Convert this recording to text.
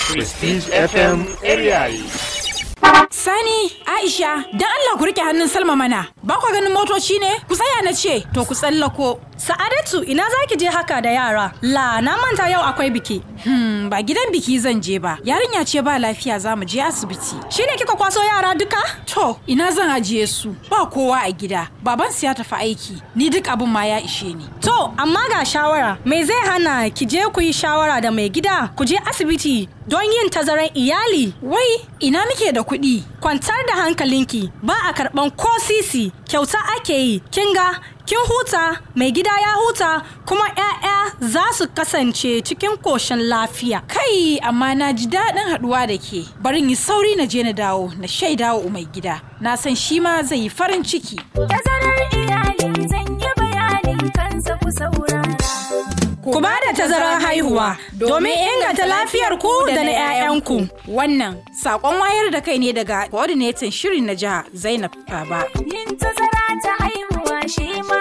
Prestige FM area Sani, Aisha, don Allah ku rike hannun Salma mana. Ba kwa ganin motoci ne? Ku tsaya na ce, to ku tsallako. Sa'adatu ina za ki je haka da yara? La na manta yau akwai biki. Hmm, ba gidan biki zan je ba. Yarinya ce ba lafiya za mu je asibiti. Shi ne kika kwaso yara duka? To, ina zan ajiye su. Ba kowa a gida. Baban su ya tafi aiki. Ni duk abin ma ya ishe ni. To, amma ga shawara. Me zai hana ki je ku yi shawara da mai gida? Ku je asibiti don yin tazaran iyali. Wai, ina muke da kuɗi? Kwantar da hankalinki, ba a karɓan ko sisi, kyauta ake yi. Kin ga kin huta mai gida ya huta kuma 'ya'ya za su kasance cikin koshin lafiya kai amma na ji daɗin haɗuwa da ke barin yi sauri na je na dawo na shaida wa mai gida na san shi ma zai yi farin ciki tazarar iyali zan yi bayanin kansa ku saurara ku ba da tazarar haihuwa domin inganta lafiyar ku da na 'ya'yanku wannan sakon wayar da kai ne daga coordinator shirin na jiha zainab baba yin tazara ta haihuwa shi ma